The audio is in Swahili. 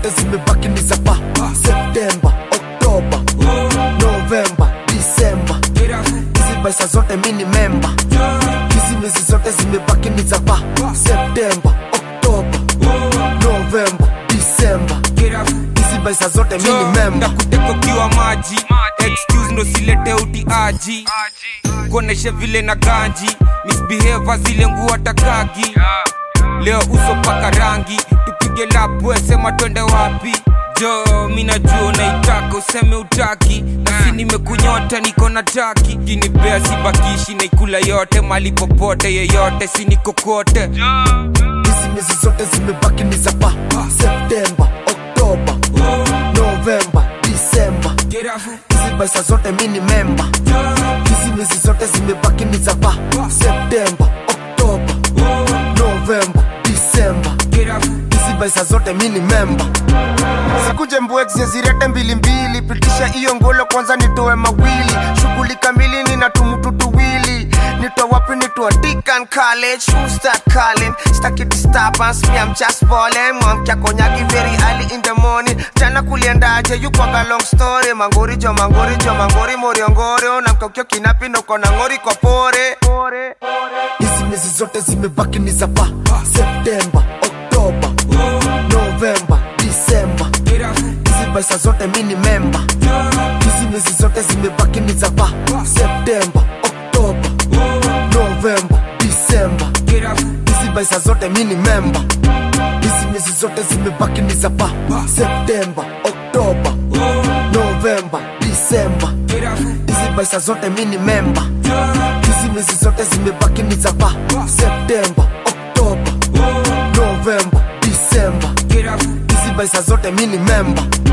zote zimebaki ni za pa septemba oktoba novemba disemba hizi baisa zote mi ni memba hizi miezi zote zimebaki ni za pa septemba oktoba novemba disemba hizi baisa zote mi ni memba ndakuteka ukiwa maji excuse ndo silete utiaji kuoneshe vile na ganji misbehave zile nguo takagi leo uso paka rangi tupige lapwe sema twende wapi jo mi najua unaitaka useme utaki nasi nimekunyota niko na taki kinipea sibakishi naikula yote mali popote yeyote sinikokote hizi miezi zote zimebaki ni za pa septemba oktoba novemba disemba hizi baisa zote mi ni memba hizi miezi zote zimebaki ni za pa septemba oktoba novemba disemba hizi baisa zote mi ni memba sikuje mbwexie zirete mbilimbili pitisha hiyo ngolo kwanza nitoe mawili shughuli kamili nina tumutu tuwili nitoa wapi nitoa Deacon college who start calling staki disturbance me I'm just balling mwamkia konyagi very early in the morning jana kuliendaje you kwaga long story mangori jo mangori jo mangori moriongori unamkaukio kinapi noko na ngori kwa pore hizi miezi zote zimebaki ni za pa septemba oktoba novemba disemba hizi baisa zote mi ni memba hizi miezi zote zimebaki ni za pa septemba oktoba novemba disemba hizi baisa zote mi ni memba hizi miezi zote zimebaki ni za pa septemba oktoba novemba disemba hizi baisa zote mi ni memba hizi miezi zote zimebaki ni za pa septemba oktoba novemba disemba hizi baisa zote mi ni memba